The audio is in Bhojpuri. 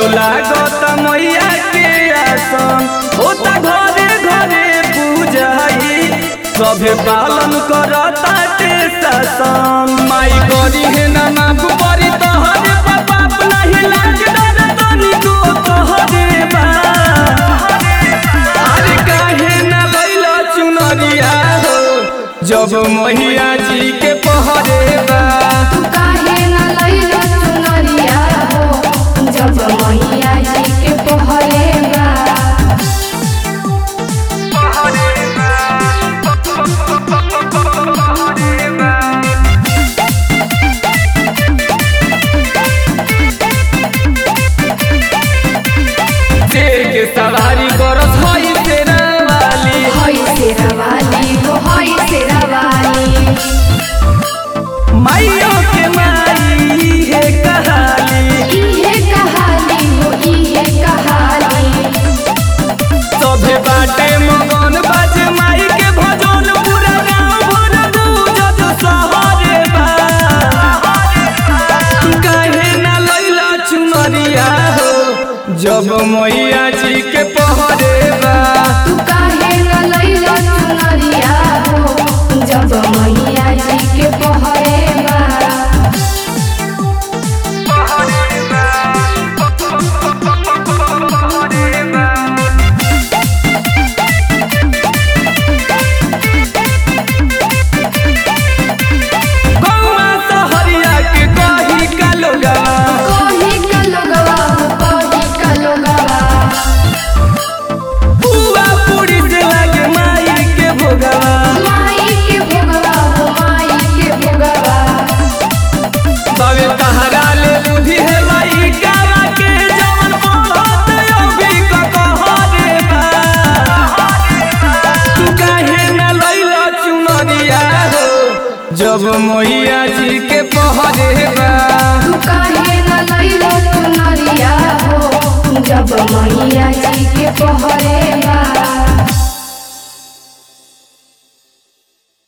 लागत मैया के आसन होता घरे घरे पूजाई सभे पालन करता ते शासन माई करी है ना नाम परी तोहरे बाप नहीं लाग डर तनी को तोहरे बा अरे काहे ना भइल चुनरिया हो जब मैया जी के पहरे बा तू काहे न लइलो चुनरिया हो जब मैया जी के पहरे बा शेर के सवारी करत हई तेरा वाली हई तेरा वाली हो हई तेरा वाली माइयो के माई है कहाली इहे कहाली हो इहे कहाली सभे बाटे मगन बाजे माई के भजन पूरा गाँव भर गूंजत सहरे बा तू काहे ना लैला चुनरिया हो जब मैया जी के पहरे बा तू काहे न लइलो चुनरिया हो जब मैया जी के पहरे बा गौआ सहरिया के कही का लोगवा कोही का लोगवा हो कोही का लोगवा बुआ पूरी से लागे माई के भोगवा माई के भोगवा हो माई के भोगवा बावे तहरा ले बुद्धि है माई गावा के जवन बोलत अभी का कहरे बा तू काहे ना लैला चुनरिया हो जब मैया जी के पहरे बा तू काहे न लइलो चुनरिया हो जब मैया जी के पहरे बा